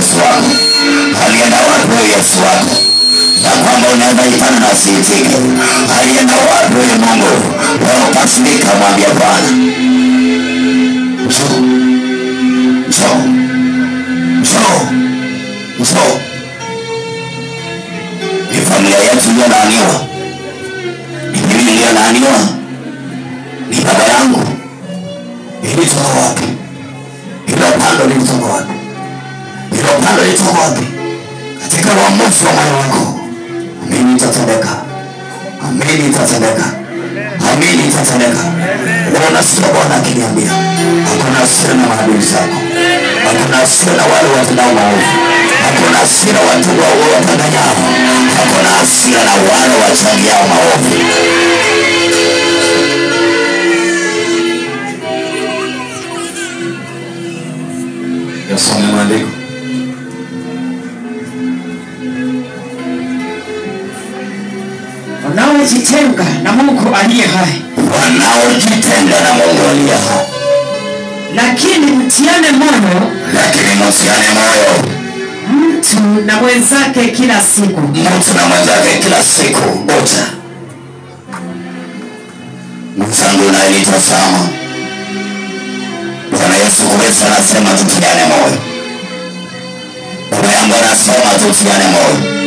Yesu wako? Alienda wapi huyu Yesu wako? Ya kwamba unaweza itana na siitike. Alienda wapi huyu Mungu? Leo kasirika, mwambie Bwana, njoo, njoo, njoo, njoo. Ni familia yetu iliyolaaniwa, ni mimi niliyolaaniwa, ni baba yangu. Ilitoka wapi? Hilo pando lilitoka wapi? Hilo pando lilitoka wapi? Katika uamuzi wa moyo wako, amini itatendeka, amini itatendeka, amini itatendeka. Leo nasikia Bwana akiniambia hakuna hasira na maadui zako, hakuna hasira na wale watendao maovu, hakuna hasira watu wa- watanganyao, hakuna hasira na wale wachangiao maovu. Yasome maandiko. wanaojitenga na Mungu aliye hai, wanaojitenga na Mungu aliye hai, lakini mtiane moyo lakini msiane moyo mtu na mwenzake kila siku, mtu na mwenzake kila siku moja. Mwenzangu unayenitazama, Bwana Yesu Kristo anasema tutiane moyo. Baba yangu anasema tutiane moyo.